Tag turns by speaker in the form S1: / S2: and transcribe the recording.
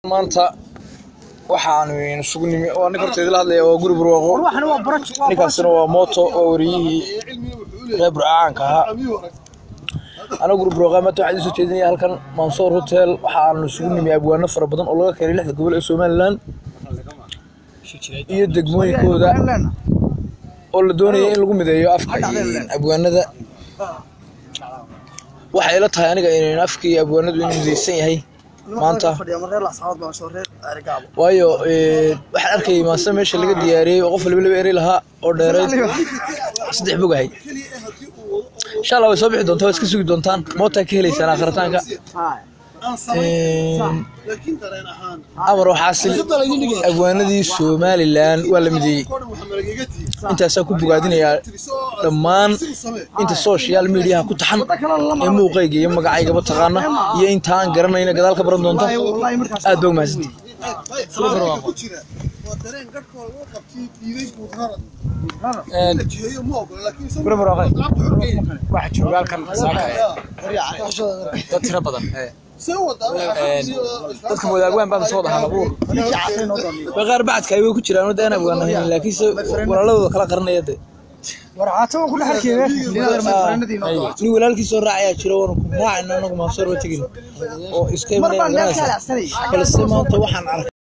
S1: maanta waxaanu isugu nimi oo ninka horteeda la hadlaya waa guri barwaaqo ninkaasina waa mooto oo wariyihii reer burcaanka ahaa aniga guri barwaaqo maanta waxaan idiin soo jeedinaya halkan mansoor hotel waxaanu isugu nimi abwaano fara badan oo laga keenay lixda gobol ee somaliland iyo degmooyinkooda oo la doonaya in lagu mideeyo afka abwaanada waxay ila tahay aniga in afkii abwaanadu inuu mideysan yahay maanta waayo waxaan arkayay maase meesha laga diyaariyey oo qof waliba laba erey lahaa oo dheereyd saddex bog ahayd insha allah way soo bixi doontaa waa iska sugi doontaan mootaa ka helaysaan akhritaanka amar waxaasil abwaanadii somalilan waa la mideeyey intaasaa ku bogaadinayaa dhammaan inta social mediaha ku taxan ee muuqayga iyo magacaygaba taqaana iyo intaan garanayna gadaal ka baran doonta aad baa umahadsanti
S2: waxa jooga halkan saaka dad tiro badan dadka wadaagwaan baan soo dhahaa abuur
S1: waa qaar bacadka ay way ku jiraan wadda aan abwaan ahayn laakiinse walaaladooda kala qaranaya de nin walaalkiisoo raacayaa jiro waana ku raacayna anagu maasoor ba tegin oo iska imanaya balse maanta waxaan arkay